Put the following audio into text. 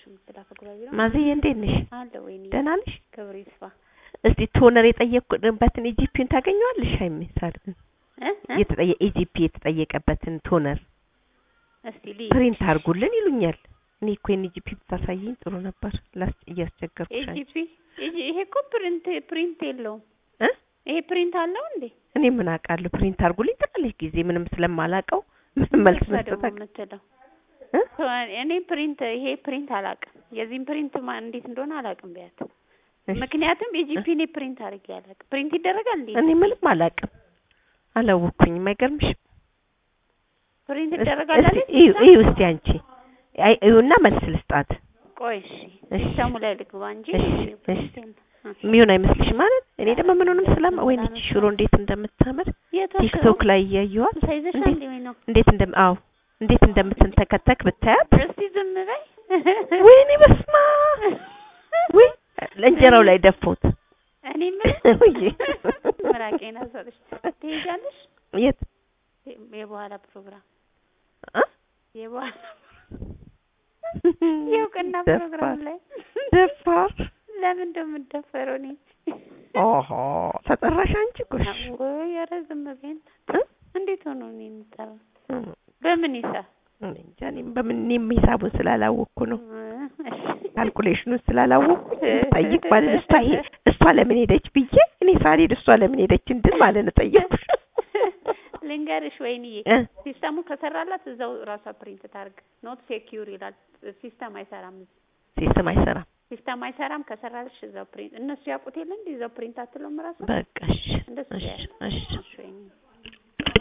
የምትላከ ጉራቢራ ማዘዬ እንዴት ነሽ? አለ ወይኔ ደህና ነሽ? ክብር ይስፋ እስቲ ቶነር የጠየቅኩበትን ኢጂፒን ታገኘዋለሽ? ሀይሜ ሳልብን እ እ? የተጠየ ኢጂፒ የተጠየቀበትን ቶነር እስቲ ልይ ፕሪንት አድርጉልን ይሉኛል። እኔ እኮ የኔ ኢጂፒ ብታሳየኝ ጥሩ ነበር። ላስ እያስቸገርኩሽ አንቺ። ኤጂፒ ኤጂ- ይሄ እኮ ፕሪንት ፕሪንት የለውም እ? ይሄ ፕሪንት አለው እንዴ እኔ ምን አውቃለሁ? ፕሪንት አድርጉልኝ ትላለች ጊዜ ምንም ስለማላውቀው ምንም መልስ እሷ ደግሞ መስጠት አቅ- የምትለው እ? እኔ ፕሪንት ይሄ ፕሪንት አላውቅም የዚህም ፕሪንት ማ እንዴት እንደሆነ አላውቅም ቢያት እሺ። ምክንያቱም የጂፒ እኔ ፕሪንት አድርጌ አላውቅም ፕሪንት ይደረጋል እንዴ እኔ ምንም አላውቅም። አላወኩኝም። አይገርምሽም? ፕሪንት እስቲ- ይደረጋል እስቲ አይደል እዩ እዩ እስቲ አንቺ አይ እዩና መልስ ልስጣት። ቆይ እሺ እሺ። ሲስተሙ ላይ ልግባ እንጂ እሺ፣ ፕሪንት እሺ። የለም። እ። የሚሆን አይመስልሽም ማለት እኔ ደግሞ ምኑንም ስለማ ወይኔ ሰላም ይቺ ሽሮ እንዴት እንደምታምር የቷ ቲክቶክ ሽሮ? ላይ እያየኋት ሳይዘሻል እንዴት እንዴ ወይ ነው እንዴት እንደም አዎ እንዴት እንደምትንተከተክ ብታያት እስቲ ዝም በይ ወይኔ በስማ ወይ ለእንጀራው ላይ ደፎት እኔ ምን ውይ። ምራቄን አሰረሽ ትሄጃለሽ የት የበኋላ ፕሮግራም እ? የበኋላ የእውቅና ደፋር ፕሮግራም ላይ ደፋር ለምን እንደምደፈረው እኔ ኦሆ ተጠራሽ አንቺ ጎሽ ወይ ኧረ ዝም በይ እ? እንዴት ሆኖ ነው የምጠራው እም፣ በምን ይሳብ እኔ እንጃ እኔም በምን እኔም ሂሳቡን ስላላወቅኩ ነው እሺ ካልኩሌሽኑን ስላላወቅኩ ጠይቅ ማለት እሷ ይሄ እሷ ለምን ሄደች ብዬ እኔ ሳልሄድ እሷ ለምን ሄደች እንድል ማለት ነው ጠየቅኩሽ ልንገርሽ ወይንዬ እ? ሲስተሙ ከሰራላት እዛው ራሷ ፕሪንት ታርግ ኖት ሴኪዩር ይላል ሲስተም አይሰራም ሲስተም አይሰራም ሲስተም አይሰራም ከሰራልሽ እዛው ፕሪንት እነሱ ያውቁት የለ እንዴ እዛው ፕሪንት አትለውም ራሷ በቃ እሺ እንደሱ እሺ ያለ እሺ እሺ